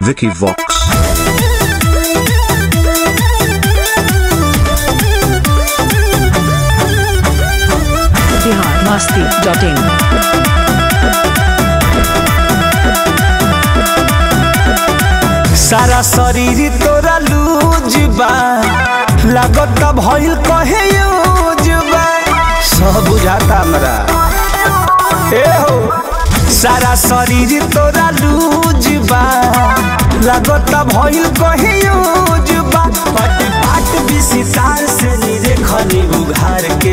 Vicky Vox. Bihar Masti dot in सारा शरीर तोरा लूज बा लागत भइल कहे यूज बा सब बुझाता हमरा ए हो सारा शरीर तोरा लूज बा लागत भइल कहे यूज बा पट पाट विसितार से नीरे खनी उघार के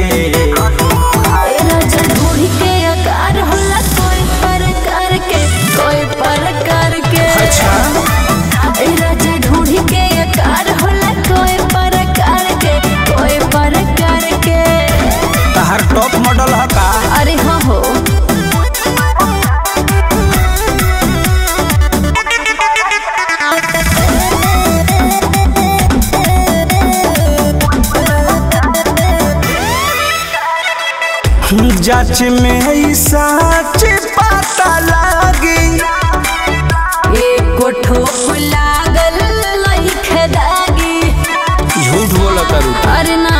राजा ढूंढ के आकार होला कोई प्रकार के कोई प्रकार के अच्छा ए राजा ढूंढ के आकार होला कोई प्रकार के कोई प्रकार के तहार टॉप मॉडल ह का अरे हाँ हो जांच में ई सच पता लागी एको ठोप लागल लइखे दागी झूठ बोला करू अरे ना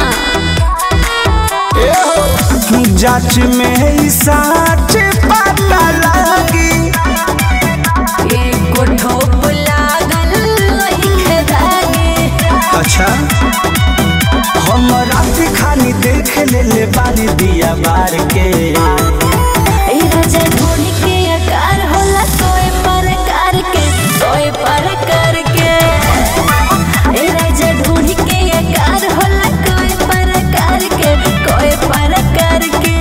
जांच में ई सच पता लागी एको ठोप लागल लइखे दागी अच्छा हम रात खानी देख ले ले बारी दिया बार के ए राजा ढूंढ के आकार होला कोई प्रकार के कोई प्रकार के ए राजा ढूंढ के आकार होला कोई प्रकार के कोई प्रकार के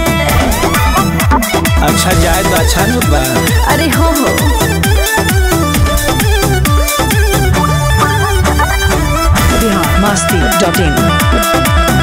अच्छा जाए तो अच्छा न बा अरे हो हो बिहार मस्ती डॉट इन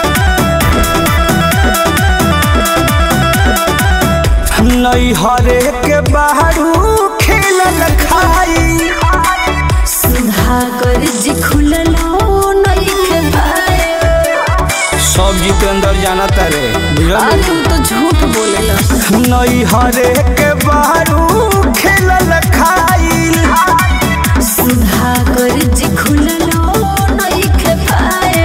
नई हरे के बाहरू खेलल खाई सुधा कर जी खुललो नइखे पाए सब जितेंद्र जाना तारे बुझल अरे तू तो झूठ बोलेला नई हरे के बाहरू खेलल खाई सुधा कर जी खुललो नइखे पाए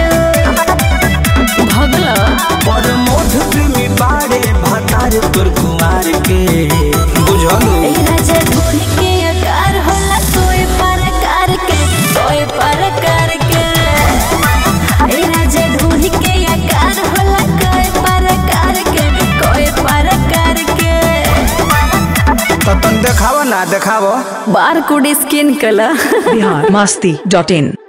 भगला पर मोध प्रेमी बाड़े भतार तोर कुमार के बुझलू ए राजा ढूंढ के आकार होला कोई प्रकार के कोई प्रकार के ए राजा ढूंढ के आकार होला कोई प्रकार के कोई प्रकार के तो तन देखावा ना देखावा बार कोड स्कैन कला बिहार मस्ती डॉट इन